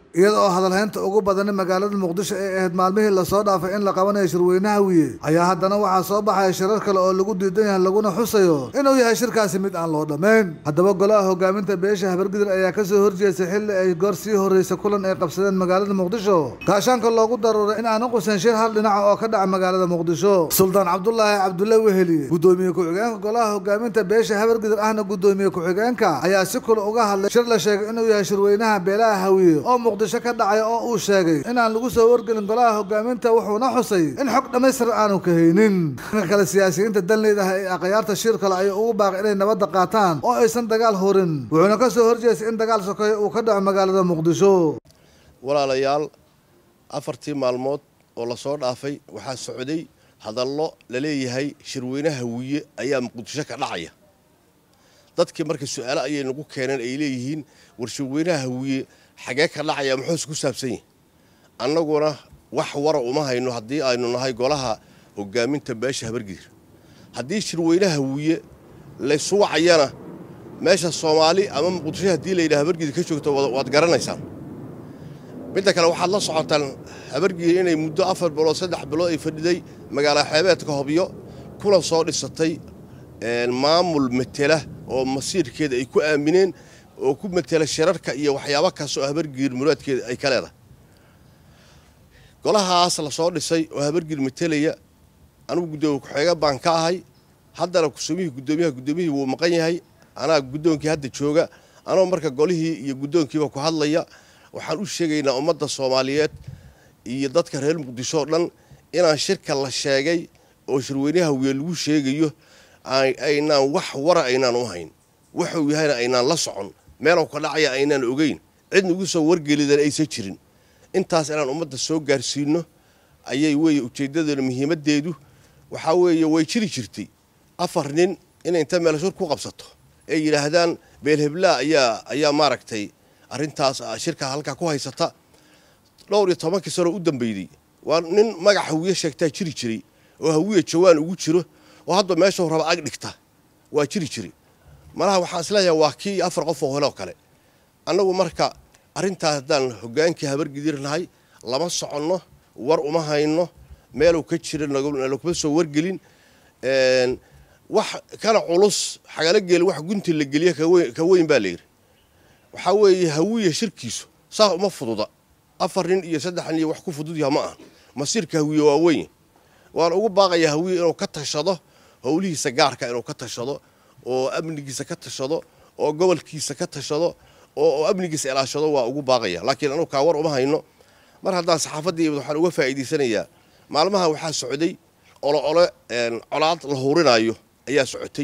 iyada oo hadalhaynta ugu badani magaalada muqdisho ee ahayd maalmihii lasoo dhaafay in la qabanayo shirweynaha wiye ayaa haddana waxaa soo baxaya shirar kale oo lagu diidan yahay laguna xusayo inuu yahay shirkaasi mid aan loo dhammayn haddaba golaha hogaaminta beesha habargidir ayaa kasoo horjeestay xilli ay goor sii horreysa kulan ay qabsadeen magaalada muqdisho gaashaanka loogu daruuray in aanu qusan shir hal dhinaca oo ka dhaca magaalada muqdisho suldaan cabdulaahi cabdulle weheliye gudoomiye ku-xigeenka golaha hogaaminta beesha habargidir ahna gudoomiye ku-xigeenka ayaa si kula uga hadlay shir la sheegay inuu yahay shirweynaha beelaha hawiye oo muqdisho ka dhacay oo uu sheegay inaan lagu soo wargelin golaha hogaaminta wuxuuna xusay in xog dhammaystiran aanu ka haynin dhanka kale siyaasiyiinta danleyda ah ee akhyaarta shir kale ayay ugu baaqay inay nabadda qaataan oo aysan dagaal horin wuxuuna ka soo horjeestay in dagaal sokeeyo uu ka dhaco magaalada muqdisho walaalayaal afartii maalmood oo lasoo dhaafay waxaa socday hadallo la leeyahay shirweynaha wiye ayaa muqdisho ka dhacaya dadkii marka su-aalo ayay nagu keeneen ay leeyihiin war shirweynaha wiye xagee ka dhacaya muxuuse ku saabsan yahi annaguna wax wara uma hayno haddii aynu nahay golaha hogaaminta beesha habargidir haddii shirweynaha wiye laysu wacayana meesha soomaali ama muqdisho haddii layidhaha habargidir ka joogto waad garanaysaan midda kale waxaad la socotaan habargidir inay muddo afar bilood saddex bilood ay fadhiday magaala xeebeedka hobyo kuna soo dhisatay maamul matela oo masiirkeeda ay ku aamineen oo ku matela shirarka iyo waxyaabo kaas oo habargiir muraadkeeda ay ka leedahay golahaas la soo dhisay oo habargiir matelaya anugu guddoomiye ku-xeega baan ka ahay haddana kusumihii guddoomiyaha guddoomiyihii wuu maqan yahay anaa guddoonkii hadda jooga anoo marka golihii iyo guddoonkiiba ku hadlaya waxaan u sheegaynaa ummadda soomaaliyeed iyo dadka reer muqdisho oo dhan inaan shirka la sheegay oo shirweynaha wiye lagu sheegayo aynaan wax wara aynaan u hayn wuxuu yahayna aynaan la socon meelow ka dhacaya aynaan ogeyn cid nagu soo wargelidan aysan jirin intaas inaan ummadda soo gaarsiino ayay weeye ujeeddadeenu muhiimaddeedu waxaa weeye way jiri jirtay afar nin inay inta meel shir ku qabsato ay yidhaahdaan beelheblaa ayaa ayaa maaragtay arrintaas shirka halkaa ku haysata dhowr iyo tobankii sanoo u dambeydey waa nin magac hawiye sheegtaa jiri jiray oo hawiye jawaan ugu jiro oo hadba meeshuu raba ag dhigta waa jiri jiri malaha waxaan isleeyahay waa kii afar qof oo hole oo kale annagu marka arrintaas haddaan hogaankii habargidir nahay lama soconno war uma hayno meeluu ka jira naguma soo wargelin wax kana culus xagala geeli wax gunti la geliya ka weyn baa layidhi waxaa weeye hawiye shirkiisu saas uma fududa afar nin iyo saddex nin iyo wax ku fudud yaha ma aha masiirka hawiye waa weyn waan ugu baaqayaa hawiye inuu ka tashado howlihiisa gaarka inuu ka tashado oo amnigiisa ka tashado oo gobolkiisa ka tashado oo amnigiisa ilaashado waa ugu baaqaya laakiin anugu kaa war uma hayno mar haddaan saxaafaddii waxaan uga faa'iidaysanayaa maalmaha waxaa socday olo ole colaad la hurinaayo ayaa socotay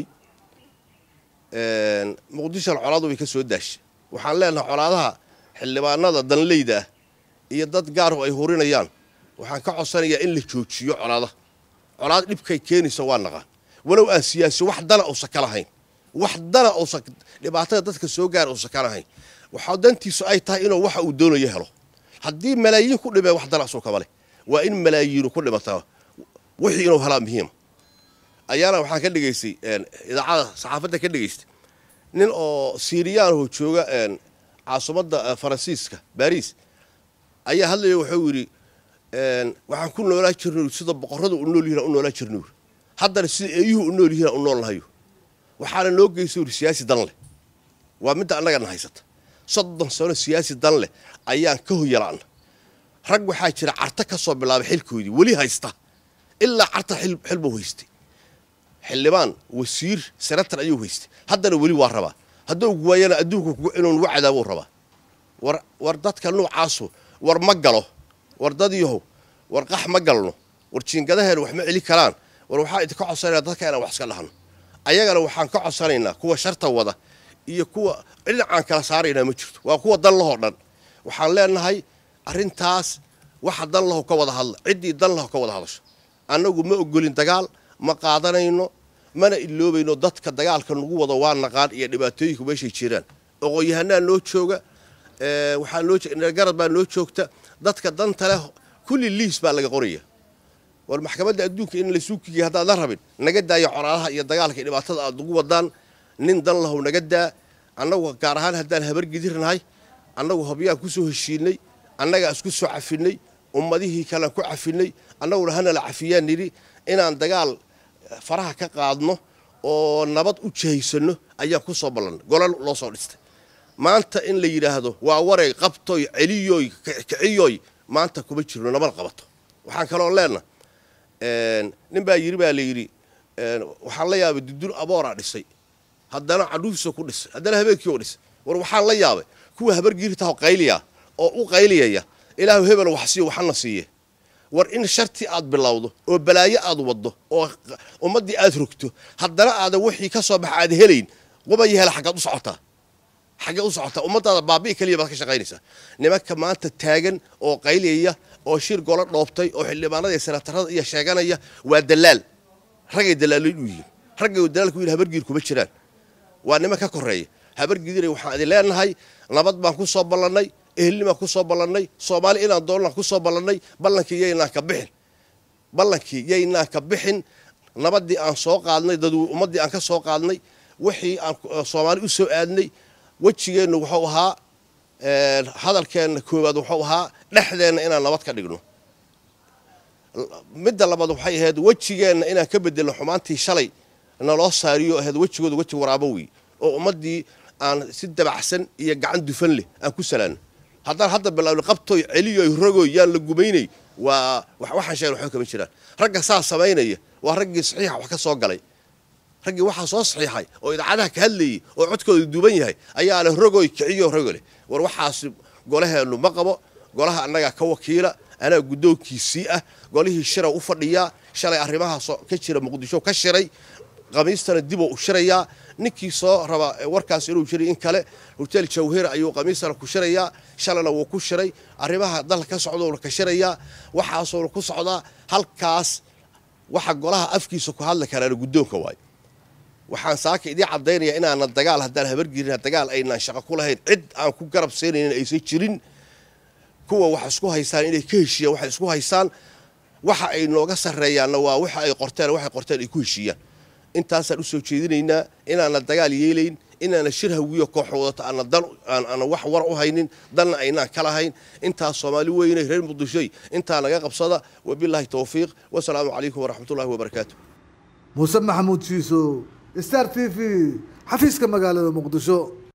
muqdishona colaadu way ka soo daashay waxaan leenahay colaadaha xildhibaanada danleyda ah iyo dad gaaru ay hurinayaan waxaan ka codsanayaa in la joojiyo colaada colaad dhibkay keenaysa waa naqaan walow aan siyaasi wax dana uusan ka lahayn wax dana uusan dhibaatada dadka soo gaara uusan ka lahayn waxaa dantiisu ay tahay inuu waxa uu doonayo helo haddii malaayiin ku dhimee wax dana asuu kama leh waa in malaayiinu ku dhimataa wixii inuu helaa muhiima ayaana waxaan ka dhegaystay idaacada saxaafadda ka dhegaystay nin oo siiriyaanoo jooga caasimadda faransiiska baariis ayaa hadlaya wuxuu yidhi waxaan ku noolaa jirnay sida boqorrada u nool yihiin u noolaa jirnay haddana sida eeyuhu u nool yihiin u nool nahayo waxaana loo geystay yidhi siyaasi dan leh waa midda annagana haysata soddon sano siyaasi dan leh ayaan ka hoyalaana rag waxaa jira carta ka soo bilaabay xilkoodii weli haysta ilaa carta xil buu haystay xildhibaan wasiir senatar ayuu haystay haddana weli waa rabaa hadduu waayana adduunku inuu nagu cadaabuu rabaa war war dadka nuucaasu war ma galo war dadyahow war qax ma galno war jiingadaheena wax ma celi karaan war waxaa idinka codsanaynaa dadka inaan wax iska dhahno ayagana waxaan ka codsanaynaa kuwa sharta wada iyo kuwa dhinacaan kala saaraynaa ma jirto waa kuwa dan lahoo dhan waxaan leenahay arrintaas waxa dan laho ka wada hadla ciddii dan laho ka wada hadasho annagu ma ogolin dagaal ma qaadanayno mana iloobayno dadka dagaalka nagu wada waa naqaan iyo dhibaatooyinku meeshay jiraan oqoon-yahanaa noo jooga waxaa noo garad baa noo joogta dadka danta leh kulli liis baa laga qoraya war maxkamadda adduunka in laysuu kigiya haddaad la rabin naga daayo coraalaha iyo dagaalka iyo dhibaatada aad ugu wadaan nin dan lahow naga daa annagu gaar ahaan haddaan habargidirnahay annagu hobyaan ku soo heshiinay annagaa isku soo cafinay ummadihii kalean ku cafinay annaguna hanala cafiyaan nidhi inaan dagaal faraha ka qaadno oo nabad u jahaysanno ayaan ku soo ballannay golol loo soo dhistay maanta in la yidhaahdo waa waray qabtoy celiyoy kiciyoy maanta kuma jirno nabad qabato waxaan kaloo leenna nin baa yidhi baa la yidhi waxaan la yaabay dudul abooraa dhisay haddana cadhuufisa ku dhisay haddana habeenkii oo dhisay war waxaan la yaabay kuwa habargiirtaho qayliya oo u qayliyaya ilaahu hebel wax siiyo waxana siiye war in sharti aad bilowdo oo balaayo aad waddo oo ummaddii aad rogto haddana aadan wixii ka soo baxa aad helayn qubaya hela xaggaad u socotaa xaggee u socotaa ummadaada baabi'i keliya baad ka shaqaynaysaa nimanka maanta taagan oo qayliyaya oo shir golo dhoobtay oo xildhibaanada iyo senatarada iyo sheeganaya waa dalaal raggay dalaalin u yihiin raggay dalaalku yihin habargiir kuma jiraan waa niman ka koreeya habargiidina waxaan idin leenahay nabad baan ku soo ballannay ehelnimaan ku soo ballannay soomaali inaan doonnaan ku soo ballannay ballankii yaynaan ka bixin ballankii yaynaan ka bixin nabaddii aan soo qaadnay dad ummaddii aan ka soo qaadnay wixii aan soomaali u soo aadnay wejigeennu wuxuu ahaa hadalkeenna koowaad wuxuu ahaa dhexdeenna inaan nabad ka dhigno midda labaad waxay ahayd wejigeenna inaan ka bedelno xumaantii shalay naloo saariyo ahayd wejigooda weji waraabo wey oo ummaddii aan si dabacsan iyo gacan dufan leh aan ku salaano haddaan hadda bilaawno qabtoy celiyoy rogoy yaan la gumaynay waa waxaan sheegna waxba kama jiraan ragga saa samaynaya waa raggii saxiixa wax ka soo galay raggii waxaa soo saxiixay oo idaacadaha ka hadlayay oo codkooda duuban yahay ayaa leh rogoy kiciyo rogo leh war waxaas golaheennu ma qabo golaha annagaa ka wakiila anaa guddoonkiisii ah golihii shira u fadhiyaa shalay arrimahaas ka jira muqdisho ka shiray qamiistana diboo u shirayaa ninkii soo raba warkaas inuu jiray in kale hotel jawhir ayuu qamiistana ku shirayaa shalayna wuu ku shiray arrimaha dalka ka socdouna ka shirayaa waxaasuuna ku socdaa halkaas waxa golaha afkiisa ku hadli karaana guddoonka waayo waxaan saaka idiin caddaynaya inaana dagaal haddaan habargelin dagaal aynaan shaqo ku lahayn cid aan ku garab siinaynin aysan jirin kuwa wax isku haystaan inay ka heshiiyaan waxay isku haystaan waxa ay nooga sarreeyaanna waa waxa ay qorteen waxay qorteen ay ku heshiiyaan intaasaan usoo jeedinaynaa inaana dagaal yeelayn inaana shir hawiyo koox wadato aana dan aana wax war u haynin danna aynaan ka lahayn intaas soomaali weynay reer muqdishoy intaa naga qabsada wabilaahi towfiiq wasalaamu calaykum waraxmatullahi wabarakaatu muuse maxamuud shiiso star t v xafiiska magaalada muqdisho